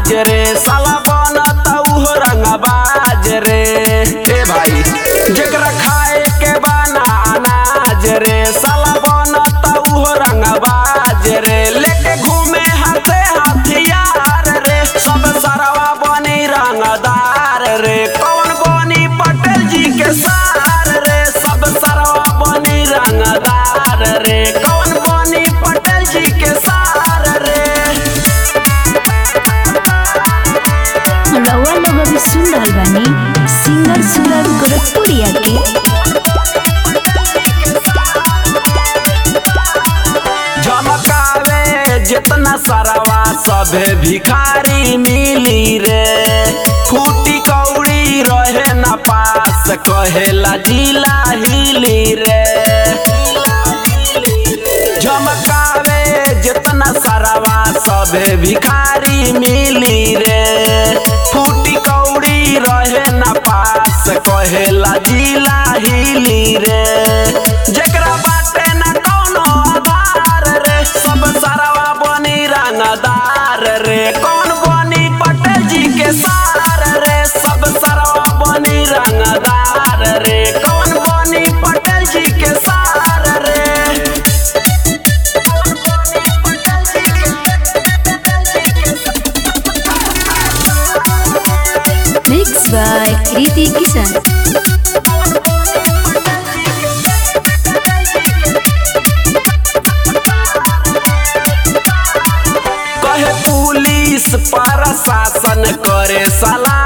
नाज रे साला बनत उहो रंगबाज रे ए भाई जेकरा खाए के बाना अनाज रे साला बनत उहो रंगबाज रे लेके घूमे हाथे हथियार रे सब सरवा बनी रंगदार रे कौन बनी पटेल जी के सार रे सब सरवा बनी रंगदार रे कौन बनी पटेल जी के सार रे रउआ लोग अभी सुन रहल बानी सिंगर सूरज गोरखपुरिया के झमकावे जितना सरवा सभे भिखारी मिली रे फूटी कौड़ी रहे न पास कहेला जिला हिली रे झमकावे जितना सरवा सभे भिखारी मिली रे फूटी कौड़ी रहे न पास कहेला जिला हिली रे जेकरा बाटे न कौनो आधार रे सब सरवा बनी रंगदार रे कौन बनी पटेल जी के सार रे सब सरवा बनी रंगदार रे कौन बनी पटेल जी के सार रे मिक्स बाय कृति किशन कहे पुलिस प्रशासन करे सलाह